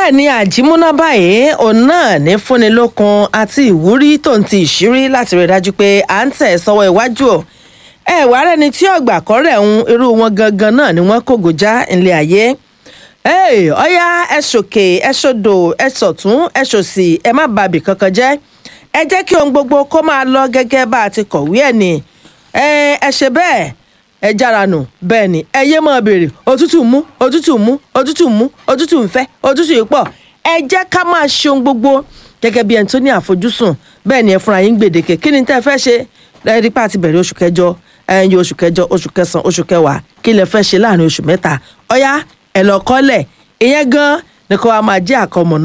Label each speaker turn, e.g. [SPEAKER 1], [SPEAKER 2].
[SPEAKER 1] bẹ́ẹ̀ ni àjímúná báyìí òun náà ní fúnni lókun àti ìwúrí tó ń ti ìṣírí láti rí i dájú pé à ń tẹ̀ sọ́wọ́ iwájú ọ̀ ẹ wàá rẹni tí ọgbà kọ́rẹ̀ ń irú wọn gangan náà ni wọ́n kógo já ilé ayé ọ̀yá ẹ ṣòkè ẹ ṣòdò ẹ ṣọ̀tún ẹ ṣòsì ẹ má bàbí kankan jẹ́ ẹ jẹ́ kí ohun gbogbo kó máa lọ gẹ́gẹ́ bá a ti kọ̀wé ẹ̀ ni ẹ ẹ ṣe bẹ́ẹ̀ ẹ jára nù bẹ́ẹ̀ ni ẹ yé máa béèrè òtútù mú òtútù mú òtútù mú òtútù ń fẹ́ òtútù yìí pọ̀ ẹ jẹ́ ká máa ṣe ohun gbogbo gẹ́gẹ́ bí ẹni tó ní àfojúsùn bẹ́ẹ̀ ni ẹ fúnra yín gbèdéke kí ni tẹ́ ẹ fẹ́ ṣe lẹ́yìn pa ti bẹ̀rẹ̀ oṣù kẹjọ ẹ̀yìn oṣù kẹjọ oṣù kẹsàn-án oṣù kẹwàá kí lẹ fẹ́ ṣe láàrin oṣù mẹ́ta ọ̀yá ẹ lọ kọ́lẹ̀ ìyẹn gan ni kó wa máa jẹ́ àkọmọ̀nà